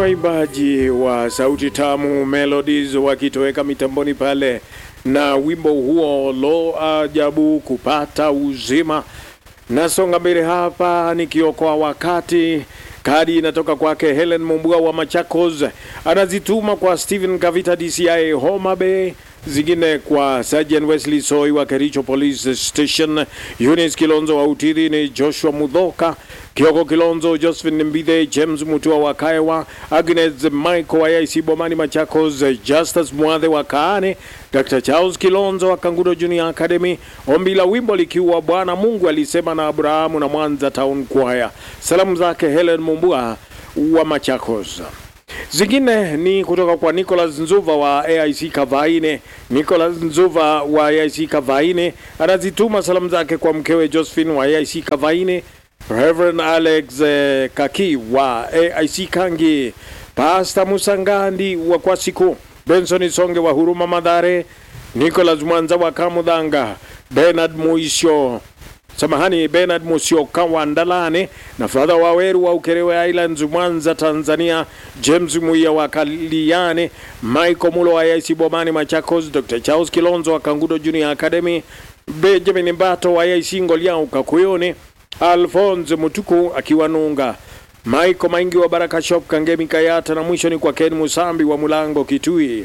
waimbaji wa sauti tamu Melodies wakitoweka mitamboni pale na wimbo huo lo ajabu kupata uzima. Nasonga mbele hapa nikiokoa wakati. Kadi inatoka kwake Helen Mumbua wa Machakos, anazituma kwa Stephen Kavita DCI Homa Bay, zingine kwa Sergeant Wesley Soy wa Kericho Police Station, Eunice Kilonzo wa Utiri, ni Joshua Mudhoka Kioko Kilonzo, Josephine Mbithe, James Mutua wa Kaewa, Agnes Michael wa IC Bomani Machakos, Justus Mwathe wa Kaane, Dr. Charles Kilonzo wa Kangudo Junior Academy. Ombi la wimbo likiwa Bwana Mungu alisema na Abrahamu na Mwanza Town Choir. Salamu zake Helen Mumbua wa Machakos. Zingine ni kutoka kwa Nicholas Nzuva wa AIC Kavaine. Nicholas Nzuva wa AIC Kavaine anazituma salamu zake kwa mkewe Josephine wa AIC Kavaine, Reverend Alex eh, Kaki wa AIC Kangi, Pastor Musangandi wa Kwasiku, Benson Songe wa Huruma Madhare, Nicholas Mwanza wa Kamudhanga, Bernard Muisho samahani Bernard Musioka wa Ndalane na Fadha Waweru wa Ukerewe Islands Mwanza Tanzania, James Muia wa Kaliane, Michael Mulo wa IC Bomani Machakos, Dr. Charles Kilonzo wa Kangudo Junior Academy, Benjamin Mbato wa IC Ngoliao Kakuyone, Alphonse Mutuku akiwa Nunga, Michael Maingi wa Baraka Shop Kangemi Kayata, na mwisho ni kwa Ken Musambi wa Mulango Kitui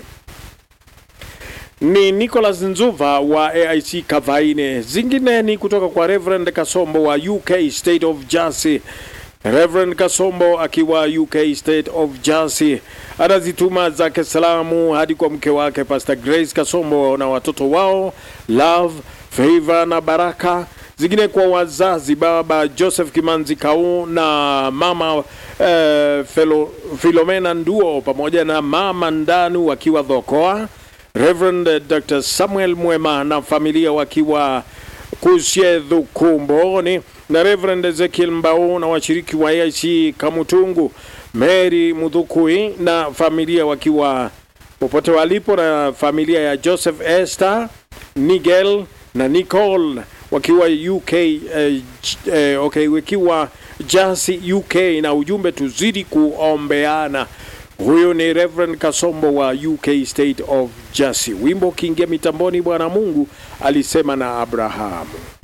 ni Nicholas Nzuva wa AIC Kavaine. Zingine ni kutoka kwa Reverend Kasombo wa UK State of Jersey. Reverend Kasombo akiwa UK State of Jersey anazituma zake salamu hadi kwa mke wake Pastor Grace Kasombo na watoto wao Love, Favor na Baraka. Zingine kwa wazazi baba Joseph Kimanzi Kau na mama eh, Felo, Filomena Nduo pamoja na mama Ndanu wakiwa Dhokoa. Reverend Dr. Samuel Mwema na familia wakiwa Kusyedhu Kumboni na Reverend Ezekiel Mbao na washiriki wa AIC Kamutungu, Mary Mudhukui na familia wakiwa popote walipo, na familia ya Joseph Esther, Nigel na Nicole wakiwa UK eh, eh, okay, wakiwa Jersey UK, na ujumbe tuzidi kuombeana. Huyu ni Reverend Kasombo wa UK State of Jersey. Wimbo ukiingia mitamboni, Bwana Mungu alisema na Abrahamu.